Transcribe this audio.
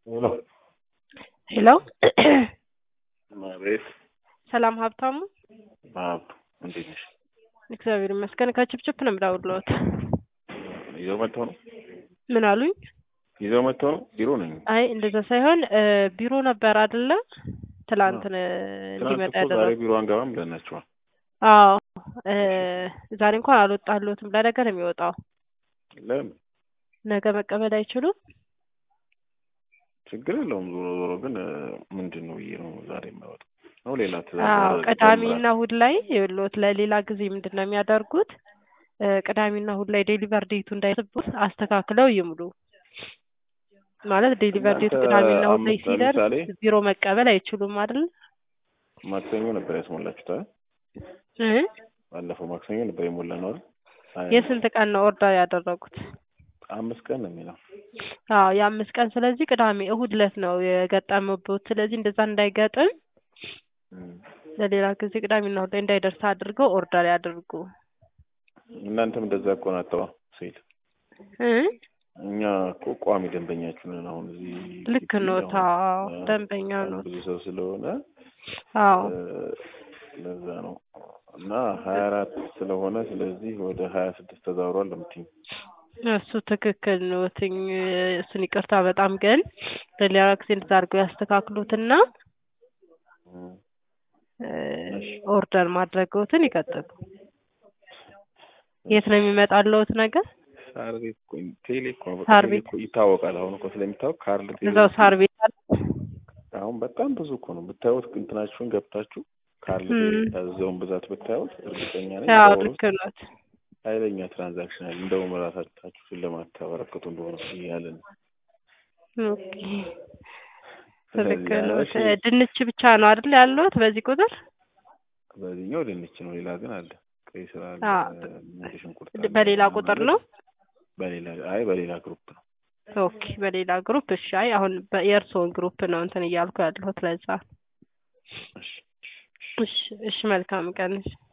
ሄሎ ሄሎ አቤት። ሰላም ሀብታሙ፣ አብ እንዴት ነሽ? እግዚአብሔር ይመስገን። ከችፕችፕ ነው የምደውልልዎት። ይዘው መጥተው ነው ምን አሉኝ? ይዘው መጥተው ነው ቢሮ ነኝ። አይ እንደዛ ሳይሆን እ ቢሮ ነበር አይደለ? ትላንት ነ- ትናንት እንዲመጣ እኮ ዛሬ ያደረጉት። ቢሮ አንገባም ብለናቸዋል። አዎ እ ዛሬ እንኳን አልወጣልዎትም። ለነገ ነው የሚወጣው። ለምን ነገ መቀበል አይችሉም? ችግር የለውም። ዞሮ ዞሮ ግን እ ምንድን ነው ብዬ ነው ዛሬ የማይወጣው ነው ሌላ አዎ ትእዛዝ ቅዳሜና እሑድ ላይ ይኸውልዎት፣ ለሌላ ጊዜ ምንድን ነው የሚያደርጉት? እ ቅዳሜና እሑድ ላይ ዴሊቨር ዴቱ እንዳይስቡት አስተካክለው ይሙሉ። ማለት ዴሊቨር ዴቱ እናንተ ቅዳሜና እሑድ ላይ አምስት ሲደርስ ለምሳሌ ቢሮ መቀበል አይችሉም አይደል? ማክሰኞ ነበር ያስሞላችሁት አይደል? እ ባለፈው ማክሰኞ ነበር የሞላ ነው አይደል? አይ፣ የስንት ቀን ነው ኦርደር ያደረጉት? አምስት ቀን ነው የሚለው። አዎ የአምስት ቀን ስለዚህ ቅዳሜ እሑድ ዕለት ነው የገጠመበት። ስለዚህ እንደዛ እንዳይገጥም እም። ለሌላ ጊዜ ቅዳሜና እሑድ ላይ እንዳይደርስ አድርገው ኦርደር ያድርጉ። እናንተም እንደዛ እኮ ናተዋ ሴት እ እኛ እኮ ቋሚ ደንበኛችሁ ነን። አሁን እዚህ ልክ ግቢ ኖት። አሁን አዎ እ ደንበኛ ኖት። ብዙ ሰው ስለሆነ አዎ እ ለዛ ነው እና ሀያ አራት ስለሆነ ስለዚህ ወደ ሀያ ስድስት ተዛውሯል ለምትኝ እሱ ትክክል ኖትኝ። እሱን ይቅርታ በጣም ግን ለሌላ ጊዜ እንደዛ አድርገው ያስተካክሉትና እ ኦርደር ማድረግዎትን ይቀጥሉ። የት ነው የሚመጣልዎት ነገር? ሳር ቤት እኮ ቴሌ እኮ ነው። በቃ ሳር ቴሌ ቤት እኮ ይታወቃል። አሁን እኮ ስለሚታወቅ ካርድ ቴሌ እዛው ሳር ቤት አለ። አሁን በጣም ብዙ እኮ ነው ብታዩት፣ እንትናችሁን ገብታችሁ ካርድ እም። ያዘውን ብዛት ብታዩት እርግጠኛ ነኝ አዎ በወር ልክ ውስጥ ኖት። ኃይለኛ ትራንዛክሽን አለ። እንደውም ራሳችሁ ስለማታበረክቱ እንደሆነ እያለን ኦኬ ስለዚህ ትክክል ኖት። እሺ፣ እ ድንች ብቻ ነው አይደል ያለዎት በዚህ ቁጥር? በዚህኛው ድንች ነው። ሌላ ግን አለ። ቀይ ስር አለ፣ አዎ ነጭ ሽንኩርት ድ- አለ በሌላ ምናምን ቁጥር አለ። ነው። በሌላ አይ በሌላ ግሩፕ ነው። ኦኬ በሌላ ግሩፕ። እሺ አይ አሁን በ- የእርስዎን ግሩፕ ነው እንትን እያልኩ ያለሁት ለዛ። እሺ እሺ እሺ መልካም ቀን። እሺ